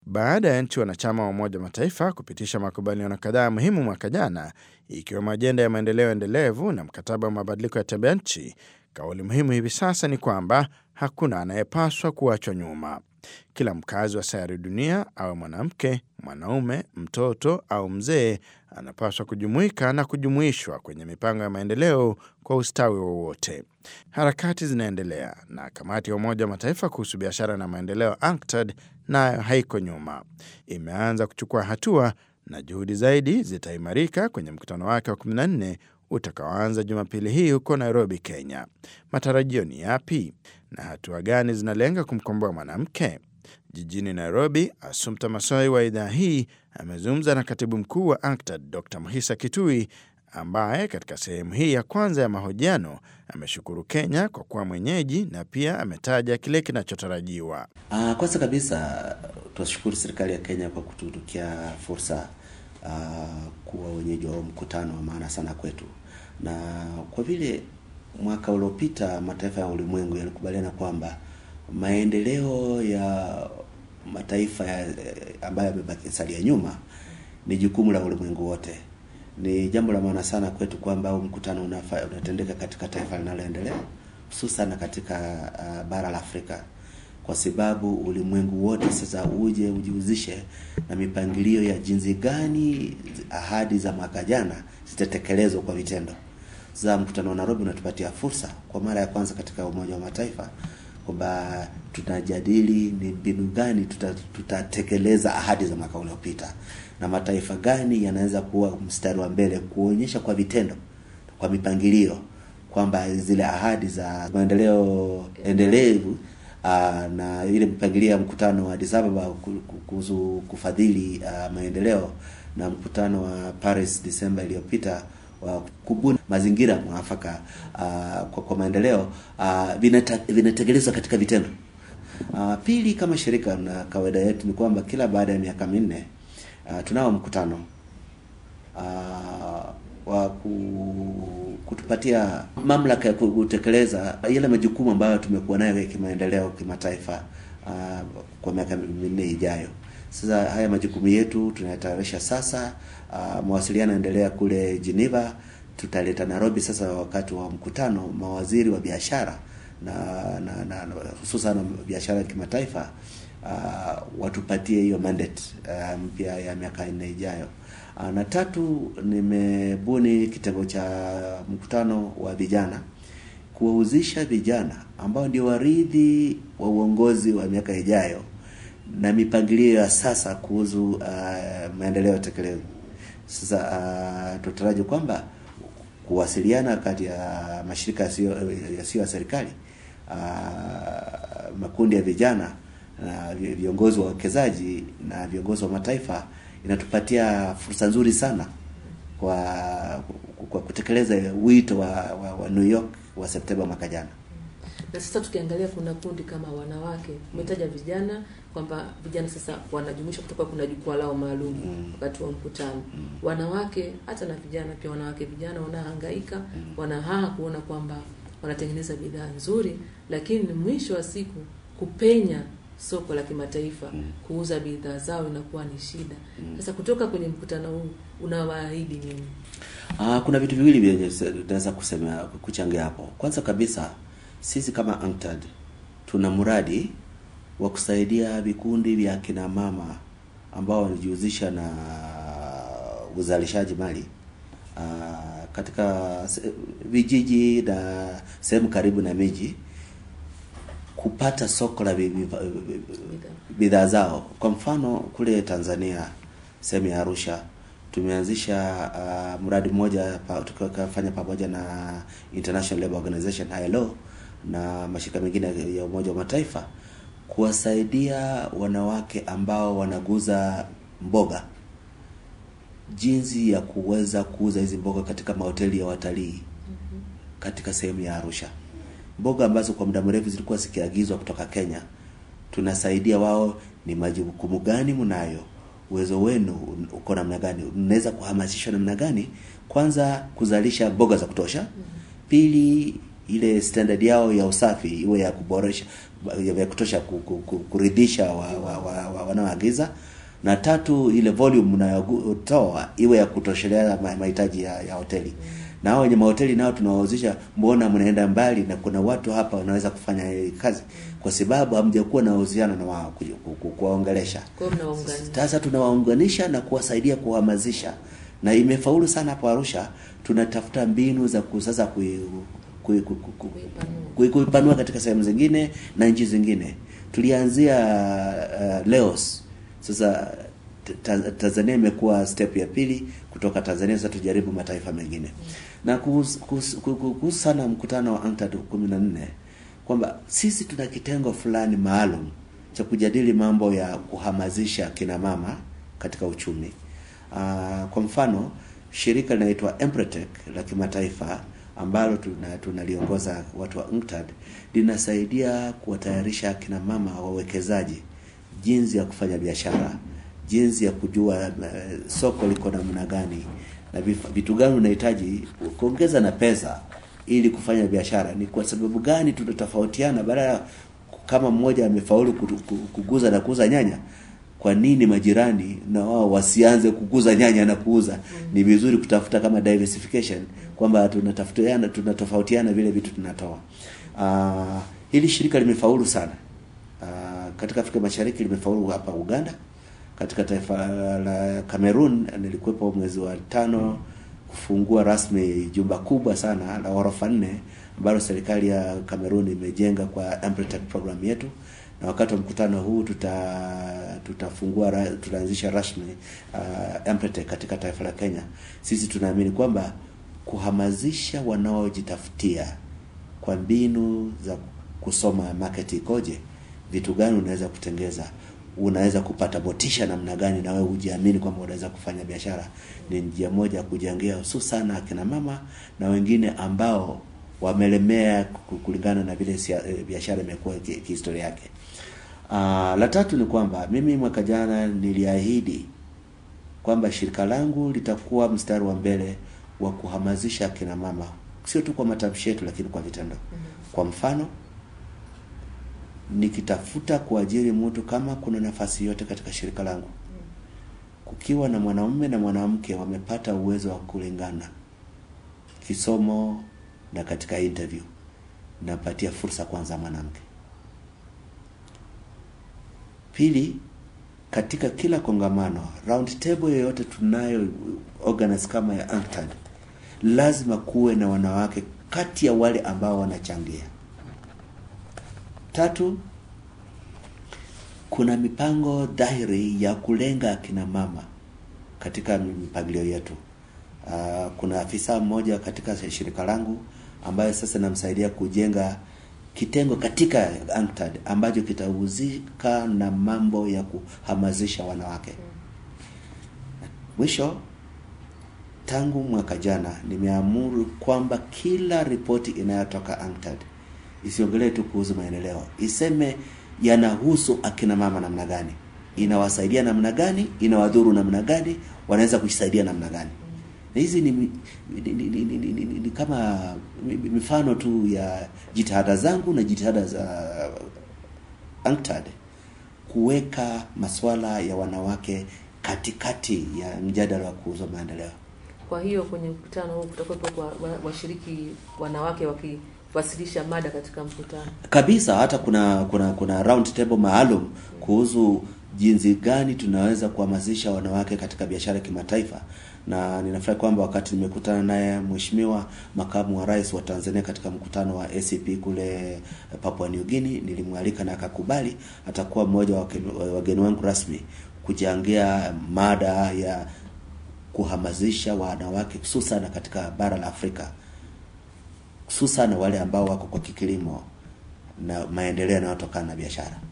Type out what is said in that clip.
baada ya nchi wanachama wa Umoja wa Mataifa kupitisha makubaliano kadhaa muhimu mwaka jana, ikiwemo ajenda ya maendeleo endelevu na mkataba wa mabadiliko ya tabia nchi. Kauli muhimu hivi sasa ni kwamba hakuna anayepaswa kuachwa nyuma. Kila mkazi wa sayari dunia, awe mwanamke, mwanaume, mtoto au mzee, anapaswa kujumuika na kujumuishwa kwenye mipango ya maendeleo kwa ustawi wowote. Harakati zinaendelea na kamati ya Umoja wa Mataifa kuhusu biashara na maendeleo UNCTAD nayo haiko nyuma, imeanza kuchukua hatua na juhudi zaidi zitaimarika kwenye mkutano wake wa 14 utakaoanza Jumapili hii huko Nairobi, Kenya. Matarajio ni yapi na hatua gani zinalenga kumkomboa mwanamke? Jijini Nairobi, Assumpta Masoi wa idhaa hii amezungumza na katibu mkuu wa UNCTAD Dr Mhisa Kitui ambaye katika sehemu hii ya kwanza ya mahojiano ameshukuru Kenya kwa kuwa mwenyeji na pia ametaja kile kinachotarajiwa. Uh, kwanza kabisa tunashukuru serikali ya Kenya kwa kututukia fursa uh, kuwa wenyeji wa mkutano wa maana sana kwetu, na kwa vile mwaka uliopita mataifa ya ulimwengu yalikubaliana kwamba maendeleo ya mataifa ya, ambayo yamebaki salia nyuma ni jukumu la ulimwengu wote. Ni jambo la maana sana kwetu kwamba huu mkutano unafa, unatendeka katika taifa linaloendelea hususan katika uh, bara la Afrika kwa sababu ulimwengu wote sasa uje ujihusishe na mipangilio ya jinsi gani ahadi za mwaka jana zitatekelezwa kwa vitendo. Sasa mkutano wa Nairobi unatupatia fursa kwa mara ya kwanza katika Umoja wa Mataifa kwamba tunajadili ni mbinu gani tutatekeleza tuta ahadi za mwaka uliopita na mataifa gani yanaweza kuwa mstari wa mbele kuonyesha kwa vitendo, kwa mipangilio kwamba zile ahadi za maendeleo endelevu uh, na ile mipangilio ya mkutano wa Addis Ababa kuhusu kufadhili uh, maendeleo na mkutano wa Paris Desemba iliyopita wa kubuni mazingira mwafaka uh, kwa, kwa maendeleo uh, vinatekelezwa katika vitendo. Uh, pili, kama shirika na kawaida yetu ni kwamba kila baada ya miaka minne uh, tunao mkutano uh, wa kutupatia mamlaka ya kutekeleza yale majukumu ambayo tumekuwa nayo ya kimaendeleo kimataifa uh, kwa miaka minne ijayo. Sasa haya majukumu yetu tunayatayarisha sasa. Uh, mawasiliano yanaendelea kule Geneva, tutaleta Nairobi sasa wakati wa mkutano mawaziri wa biashara na, na, na, na hususan biashara ya kimataifa uh, watupatie hiyo mandate uh, mpya ya miaka nne ijayo. Uh, na tatu, nimebuni kitengo cha mkutano wa vijana kuwahusisha vijana ambao ndio warithi wa uongozi wa miaka ijayo na mipangilio ya sasa kuhusu uh, maendeleo ya tekelezo. Sasa uh, tutaraji kwamba kuwasiliana kati ya mashirika yasiyo ya serikali uh, makundi ya vijana na viongozi wa wawekezaji na viongozi wa mataifa inatupatia fursa nzuri sana kwa kwa kutekeleza wito wa, wa, wa New York wa Septemba mwaka jana. Na sasa tukiangalia kuna kundi kama wanawake, umetaja vijana kwamba vijana sasa wanajumuishwa kutoka, kuna jukwaa lao maalum Mm. wakati wa mkutano. Mm. Wanawake hata na vijana pia, wanawake vijana wanahangaika, wanahaa kuona kwamba wanatengeneza bidhaa nzuri, lakini mwisho wa siku kupenya soko la kimataifa Mm. kuuza bidhaa zao inakuwa ni shida. Mm. Sasa kutoka kwenye mkutano huu unawaahidi nini? Ah, kuna vitu viwili vyenye tunaweza kusema kuchangia hapo. Kwanza kabisa sisi kama UNCTAD tuna mradi wa kusaidia vikundi vya kina mama ambao wanajihusisha na uzalishaji mali ah, katika se- vijiji na sehemu karibu na miji kupata soko la vi- vi- vi- bidhaa zao. Kwa mfano kule Tanzania sehemu ya Arusha tumeanzisha uh, mradi mmoja pa, tukafanya pamoja na International Labour Organization ILO na mashirika mengine ya Umoja wa Mataifa kuwasaidia wanawake ambao wanaguza mboga jinsi ya kuweza kuuza hizi mboga katika mahoteli ya watalii katika sehemu ya Arusha. Mboga ambazo kwa muda mrefu zilikuwa zikiagizwa kutoka Kenya, tunasaidia wao, ni majukumu gani mnayo, uwezo wenu uko namna gani, mnaweza kuhamasishwa namna gani, kwanza kuzalisha mboga za kutosha, pili ile standard yao ya usafi iwe ya kuboresha ya kutosha ku- ku- ku- kuridhisha wa, wa, wa, wa, wanaoagiza na tatu ile volume unayotoa iwe ya kutoshelea ma- mahitaji ya, ya hoteli na hao wenye mahoteli nao tunawahusisha mbona mnaenda mbali na kuna watu hapa wanaweza kufanya hii kazi kwa sababu hamjakuwa na uhusiano na wao ku- ku- ku- kuwaongelesha Kwa hiyo mnawaunganisha. sasa tunawaunganisha na kuwasaidia kuhamasisha na imefaulu sana hapo Arusha tunatafuta mbinu za ku- sasa kui, kui, kui, kui, kui, Kuipanua. kui- kuipanua katika sehemu zingine na nchi zingine tulianzia uh, Laos sasa ta, Tanzania imekuwa step ya pili kutoka Tanzania sasa tujaribu mataifa mengine na kuhusu kuhusu- kuhusu sana mkutano wa UNCTAD 14 kwamba sisi tuna kitengo fulani maalum cha kujadili mambo ya kuhamasisha kina mama katika uchumi. Uh, kwa mfano shirika linaloitwa Empretec la kimataifa ambalo tuna tunaliongoza watu wa UNCTAD linasaidia kuwatayarisha kina mama wawekezaji jinsi ya kufanya biashara, jinsi ya kujua uh, soko liko namna gani na vif- vitu gani unahitaji kuongeza na pesa ili kufanya biashara. Ni kwa sababu gani tunatofautiana? Baada ya kama mmoja amefaulu kutu- ku- kuguza na kuuza nyanya, kwa nini majirani na wao wasianze kukuza nyanya na kuuza? Ni vizuri kutafuta kama diversification kwamba tunatafutiana tunatofautiana vile vitu tunatoa. Uh, hili shirika limefaulu sana. Uh, katika Afrika Mashariki limefaulu hapa Uganda, katika taifa la Cameroon nilikuwepo mwezi wa tano kufungua rasmi jumba kubwa sana la ghorofa nne ambalo serikali ya Cameroon imejenga kwa Empretec program yetu, na wakati wa mkutano huu tuta tutafungua ra- tutaanzisha rasmi uh, Empretec katika taifa la Kenya. Sisi tunaamini kwamba kuhamasisha wanaojitafutia kwa mbinu za kusoma market ikoje, vitu gani unaweza kutengeza, unaweza kupata motisha namna gani, na wewe ujiamini kwamba unaweza kufanya biashara, ni njia moja ya kujengea hususan akina mama na wengine ambao wamelemea ku- kulingana na vile sia- eh, biashara imekuwa ki- kihistoria yake. Uh, la tatu ni kwamba mimi mwaka jana niliahidi kwamba shirika langu litakuwa mstari wa mbele wa kuhamasisha akina mama, sio tu kwa matamshi yetu, lakini kwa vitendo. Kwa mfano, nikitafuta kuajiri mtu, kama kuna nafasi yote katika shirika langu, kukiwa na mwanamume na mwanamke wamepata uwezo wa kulingana kisomo na katika interview, napatia fursa kwanza mwanamke. Pili, katika kila kongamano round table yoyote tunayo organize kama ya UNCTAD, lazima kuwe na wanawake kati ya wale ambao wanachangia. Tatu, kuna mipango dhahiri ya kulenga akina mama katika mipangilio yetu. Uh, kuna afisa mmoja katika shirika langu ambaye sasa namsaidia kujenga kitengo katika UNCTAD ambacho kitahusika na mambo ya kuhamasisha wanawake. Mwisho, tangu mwaka jana nimeamuru kwamba kila ripoti inayotoka UNCTAD isiongelee tu kuhusu maendeleo, iseme yanahusu akina mama namna gani, inawasaidia namna gani, inawadhuru namna gani, wanaweza kujisaidia namna gani. Na hizi ni, ni, ni, ni, ni, ni, ni, ni kama mi- mifano tu ya jitihada zangu na jitihada za UNCTAD kuweka masuala ya wanawake katikati ya mjadala wa kuhusu maendeleo. Kwa hiyo kwenye mkutano huu kutakuwepo kwa wa- washiriki wanawake wakiwasilisha mada katika mkutano. kabisa hata kuna kuna kuna round table maalum kuhusu jinsi gani tunaweza kuhamasisha wanawake katika biashara ya kimataifa na ninafurahi kwamba wakati nimekutana naye mheshimiwa makamu wa rais wa Tanzania katika mkutano wa ACP kule Papua New Guinea nilimwalika na akakubali atakuwa mmoja wa wageni- wa wageni wangu rasmi kuchangia mada ya kuhamasisha wanawake hususan katika bara la Afrika hususan wale ambao wako kwa kilimo na maendeleo yanayotokana na biashara.